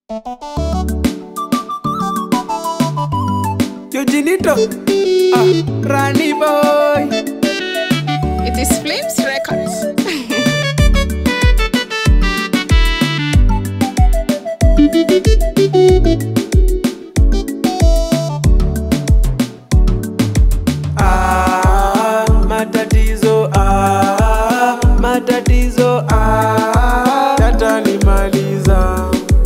Eugeniito, ah, Rani boy. It is Flames Records. Ah, matatizo ah, matatizo ah, yatanimaliza.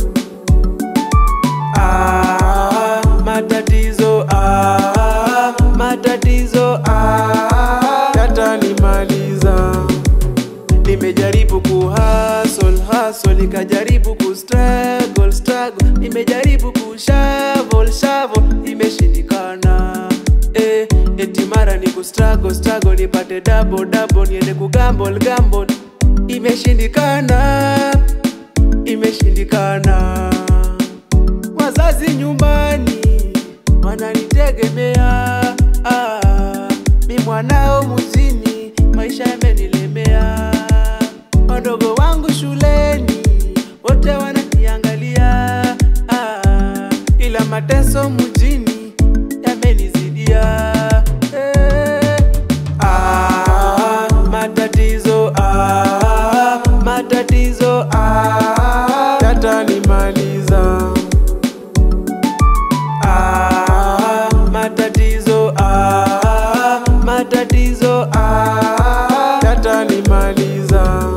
Ah, matatizo ah, matatizo ah, yatanimaliza. Nimejaribu kuhustle hustle, nikajaribu kustruggle struggle, nimejaribu kushovel shovel, imeshindikana. Eh, eti mara ni kustruggle struggle, nipate double double, niende kugamble gamble, imeshindikana, imeshindikana. Wazazi nyumbani wananitegemea, ah, mi mwanao mjini, maisha yamenilemea. Wadogo wangu shuleni wote wananiangalia, ah, ila mateso mjini yamenizidia. Eh, ah, matatizo ah, matatizo ah, yatanimaliza. Ah, matatizo ah, matatizo ah, yatanimaliza.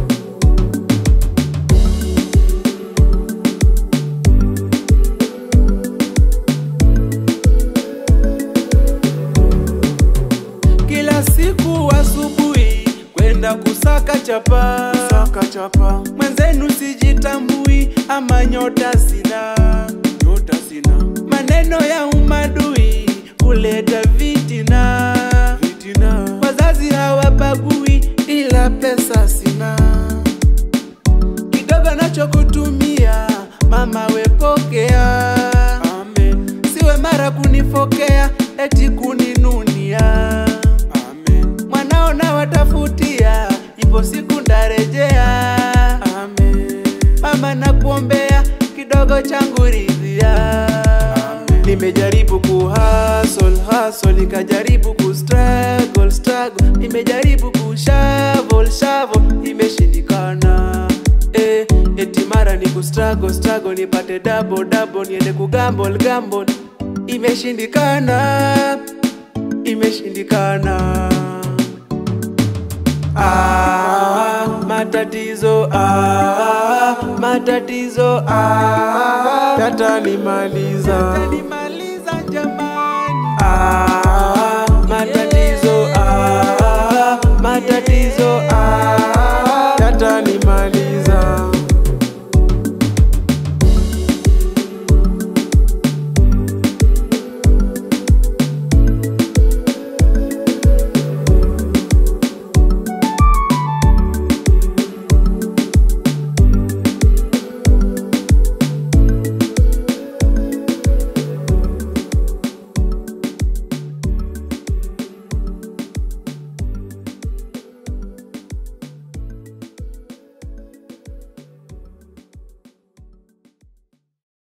Kila siku asubuhi kwenda kusaka chapa, saka chapa. Mwenzenu sijitambui ama nyota sina, nyota sina. Maneno ya umadui kuleta vitina, vitina. Wazazi hawabagui ila pesa sina kidogo nachokutumia mama wepokea Amen. siwe mara kunifokea eti kuninunia Amen. mwanao na watafutia ipo siku ndarejea Amen. mama nakuombea kidogo changu ridhia nimejaribu kuhustle hustle nikajaribu kustruggle struggle nimejaribu kushovel shovel imeshindikana eh, eti mara ni kustruggle struggle nipate double double niende kugamble gamble imeshindikana imeshindikana ah, matatizo ah, matatizo ah, yatanimaliza yatanimaliza jamani ah, matatizo ah, matatizo